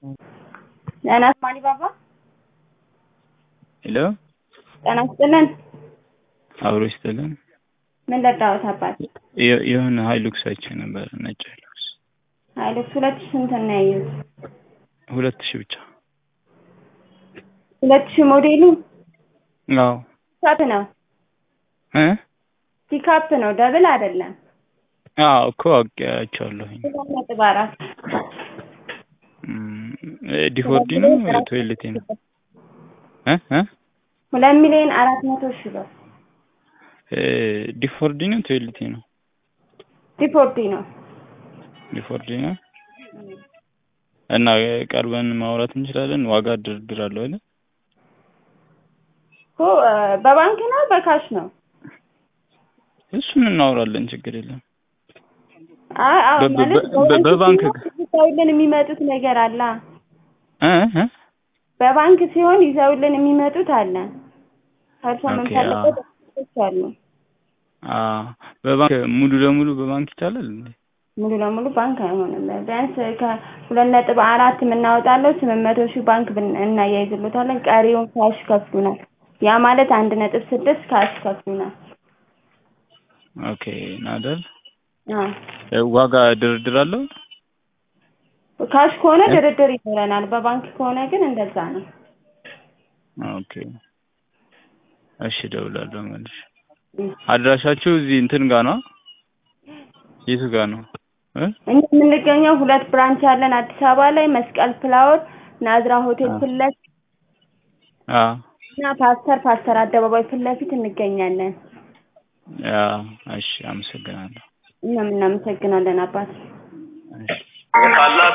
ጤና ይስጥልኝ ባባ። ሄሎ ጤና ይስጥልን። አብሮ ይስጥልን። ምን ልርዳዎት አባት? የ- የሆነ ሀይሉክስ አይቼ ነበር፣ ነጭ ሀይሉክስ ሀይሉክስ ሁለት ሺህ ስንት ነው ያዩት? ሁለት ሺህ ብቻ። ሁለት ሺህ ሞዴሉ አዎ ፒካፕ ነው እ ፒካፕ ነው ደብል አይደለም። አዎ እኮ አውቄያቸዋለሁኝ። ሁለት ነጥብ አራት እም፣ ዲፎርዲ ነው ቶይሌቴ ነው እ እ ሁለት ሚሊዮን አራት መቶ ሺህ ብር እ ዲፎርዲ ነው ቶይሌቴ ነው ዲፖርቲ ነው። ዲፎርዲ ነው። እና ቀርበን ማውራት እንችላለን። ዋጋ ድርድር አለው አይደል? እኮ እ በባንክ ነው በካሽ ነው? እሱን እናወራለን፣ ችግር የለም። አይ አዎ በ- በ- ማለት በ- በባንክ ሲሆን ይዘውልን የሚመጡት ነገር አለ። እ እ በባንክ ሲሆን ይዘውልን የሚመጡት አለ። ከእርሶ ኦኬ፣ የምንፈልገው አዎ። ዶክመንቶች አሉ። አ በባንክ ሙሉ ለሙሉ በባንክ ይቻላል እንዴ? ሙሉ ለሙሉ ባንክ አይሆንም። ቢያንስ ከሁለት ነጥብ አራት የምናወጣለው ስምንት መቶ ሺህ ባንክ ብን- እናያይዝሎታለን። ቀሪውን ካሽ ከፍሉናል። ያ ማለት አንድ ነጥብ ስድስት ካሽ ከፍሉናል። ኦኬ ናደር አዎ እ ዋጋ ድርድር አለው? ካሽ ከሆነ እ? ድርድር ይኖረናል። በባንክ ከሆነ ግን እንደዛ ነው። ኦኬ እሺ፣ እደውላለሁ መልሼ። አድራሻችሁ እዚህ እንትን ጋር ነው? የቱ ጋር ነው? እ እኛ የምንገኘው ሁለት ብራንች ያለን አዲስ አበባ ላይ መስቀል ፍላወር ናዝራ ሆቴል አዎ። ፊት ለፊት አ እና ፓስተር ፓስተር አደባባይ ፊት ለፊት እንገኛለን። ያ እሺ፣ አመሰግናለሁ። እኛም እናመሰግናለን አባት። እሺ